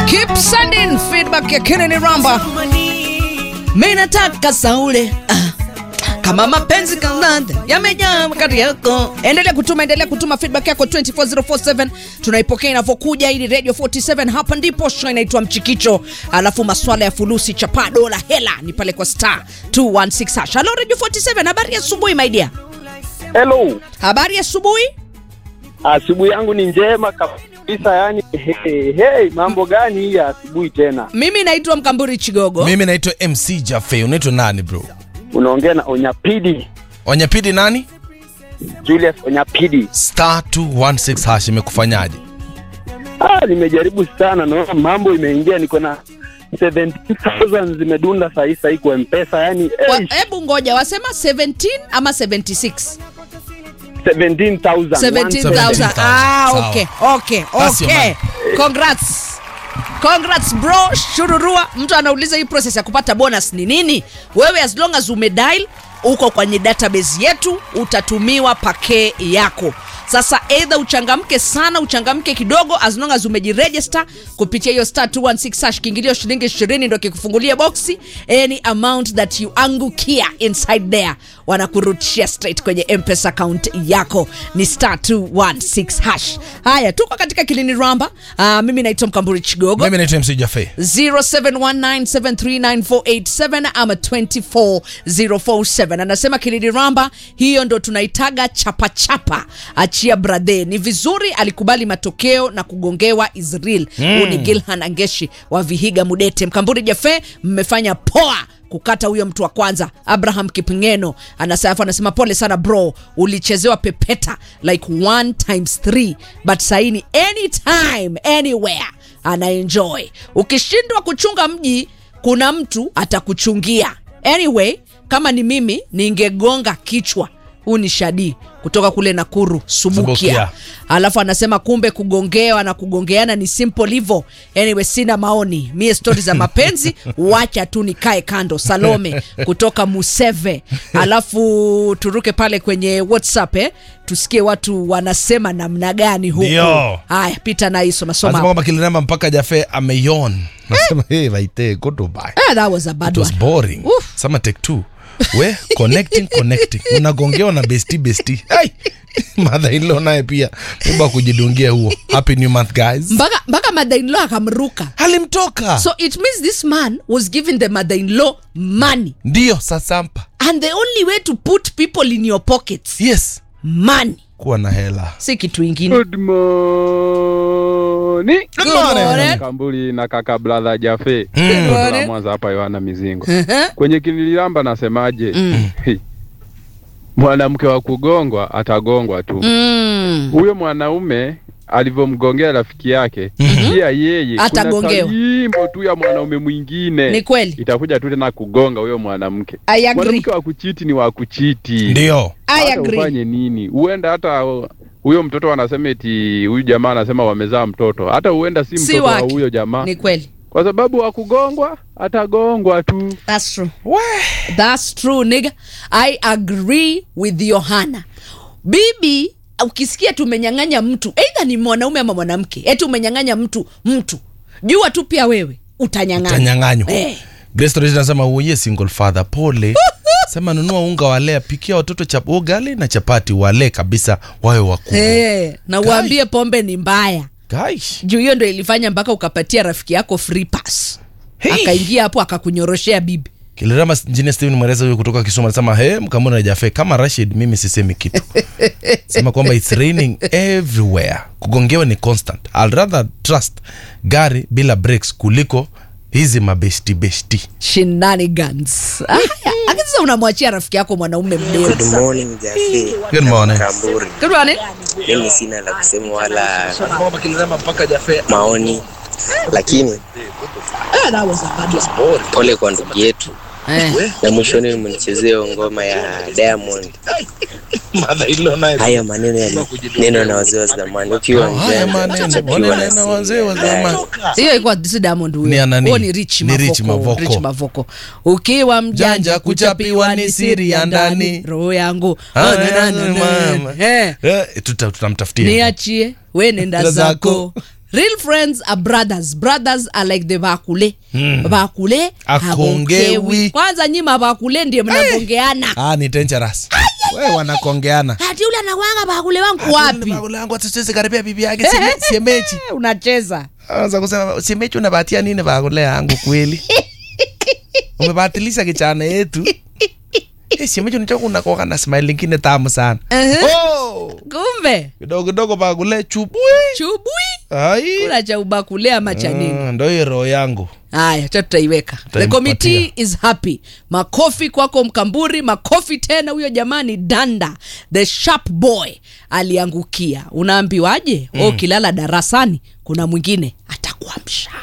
Keep sending feedback ya Kennedy Ramba. Mimi nataka saule ah. Kama mapenzi kananda yamejaa kati yako. Endelea kutuma, endelea kutuma feedback yako 24047 tunaipokea inavyokuja. Ili Radio 47 hapa ndipo show inaitwa Mchikicho, alafu maswala ya fulusi chapa dola hela ni pale kwa star 216 hash. Hello Radio 47, habari ya asubuhi my dear. Hello. Habari ya asubuhi. Asubuhi yangu ni njema kabisa yani hey, hey, mambo gani hii ya asubuhi tena? Mimi naitwa Mkamburi Chigogo. mimi naitwa mc jafe unaitwa nani bro Unaongea na Onyapidi, wanyapidi nani Julius Onyapidi. star 216 hash imekufanyaje Ah, nimejaribu sana naona mambo imeingia, niko na 17000 zimedunda saa hii saa hii kwa M-Pesa yani Wa- eh, Hebu ngoja, wasema 17 ama 76? 17000 17,000. Ah, Sawa. okay, okay, That's your okay. money. Congrats. Congrats bro, shururua. Mtu anauliza hii process ya kupata bonus ni nini? Wewe as long as umedial uko kwenye database yetu utatumiwa pake yako. Sasa either uchangamke sana, uchangamke kidogo, as long as umejiregister kupitia hiyo star 216 hash, kiingilio shilingi 20 ndo kikufungulia boxi. Any amount that you angukia inside there wanakurutishia straight kwenye mpesa account yako ni star 216 hash. Haya, tuko katika Kilini Ramba. Uh, mimi naitwa Mkamburi Chigogo. mimi naitwa mc jafe 0719739487 ama 24047 anasema Kilidi Ramba, hiyo ndo tunaitaga chapachapa. Achia bradhe, ni vizuri alikubali matokeo na kugongewa Israel. Huu ni Gilhan Angeshi wa Vihiga Mudete. Mkamburi Jafe, mmefanya poa kukata huyo mtu wa kwanza abraham kipingeno anasema anasema pole sana bro ulichezewa pepeta like one times three but saini anytime anywhere anaenjoy ukishindwa kuchunga mji kuna mtu atakuchungia anyway kama ni mimi ningegonga kichwa huu ni shadi kutoka kule nakuru subukia, Subukia. alafu anasema kumbe kugongewa na kugongeana ni simple hivyo anyway sina maoni mie stori za mapenzi wacha tu nikae kando salome kutoka museve alafu turuke pale kwenye whatsapp eh? tusikie watu wanasema namna gani huku Ndio. haya pita na hiso nasema nasoma kwamba kilinamba mpaka jafe ameyon nasema hey, vaite go to buy ah, that was a bad it was one boring Oof. sama take two we connecting connecting unagongewa na besti besti hey! madha ilo naye pia muba kujidungia huo happy new month guys mpaka mpaka mother-in-law akamruka alimtoka so it means this man was giving the mother-in-law money ndiyo sasampa and the only way to put people in your pockets yes money kuwa na hela si kitu ingine Good morning. Good morning. Kambuli na kaka brother Jafe. Mm. Good Kutoka morning. Mwanza hapa Yohana Mizingo. Uh-huh. Kwenye kililamba nasemaje? Hey. Mwanamke wa kugongwa atagongwa tu. Mm. huyo mwanaume alivyomgongea rafiki yake pia yeye Atagongewa. kuna taimbo tu ya mwanaume mwingine Ni kweli. itakuja tu tena kugonga huyo mwanamke I agree. mwanamke wa kuchiti ni wa kuchiti ndiyo I hata agree. ufanye nini huenda hata uh, huyo mtoto anasema eti huyu jamaa anasema wamezaa mtoto hata huenda si Si mtoto wa wake. huyo jamaa Ni kweli. kwa sababu wa kugongwa atagongwa tu That's true. That's true, nigga. I agree with Yohana. Bibi, ukisikia tumenyang'anya mtu, either ni mwanaume ama mwanamke, eti umenyang'anya mtu mtu, jua tu pia wewe utanyang'anya. utanyang'anywa Eh. Grace Torres anasema uye single father pole sema nunua unga walea pikia watoto chap ugali na chapati wale kabisa wawe wakubwa Eh, na Kai. uambie pombe ni mbaya. Guys, Juu hiyo ndo ilifanya mpaka ukapatia rafiki yako free pass. Hey. Akaingia hapo akakunyoroshea bibi. kilirama engineer Steven Mwereza huyo kutoka Kisumu anasema he mkamona jafe kama Rashid mimi sisemi kitu sema kwamba it's raining everywhere kugongewa ni constant I'll rather trust gari bila breaks kuliko hizi mabesti besti shenanigans Ah, lakini sasa unamwachia rafiki yako mwanaume mdogo Good morning Jafe. Good morning. Kamburi. Good morning. Mimi sina la kusema wala maoni, lakini pole kwa ndugu yetu, Eh. na mwishoni mnichezeo ngoma ya Diamond. Haya maneno ya neno na wazee wa zamani, ukiwa haya mjanja maneno utachapiwa na maneno wazee wa siri. zamani hiyo ilikuwa si diamond Ni ya huyo nani? huo ni rich Ni Rich mavoko Mavoko. Rich mavoko ukiwa mjanja Janja, kuchapiwa ni siri ya ndani. roho yangu Ah, Oh, na, na, na, na. mama. Eh, Eh, tuta- tutamtafutia niachie we nenda Nenda zako zako. real friends are brothers brothers are like the bakule Mm. bakule Akongewi. hagongewi. kwanza nyima bakule ndiye mnagongeana ah, ni dangerous we wanakongeana ati ule anakwanga bakule wangu wapi langu atisiwezi karibia bibi yake sime- siemechi Eh, unacheza anza kusema siemechi unabatia nini bakule yangu kweli umebatilisha kichana yetu Eh, siemechi unachoka unakoka na smile lingine tamu sana Ehe. oh, kumbe kidogo kidogo bakule chubui chubui ai kula cha ubakule ama cha nini Ah, ndo hiyo roho yangu haya cha tutaiweka the Tutaimpatia. committee is happy makofi kwako mkamburi makofi tena huyo jamani danda the sharp boy aliangukia unaambiwaje mm. ukilala darasani kuna mwingine atakuamsha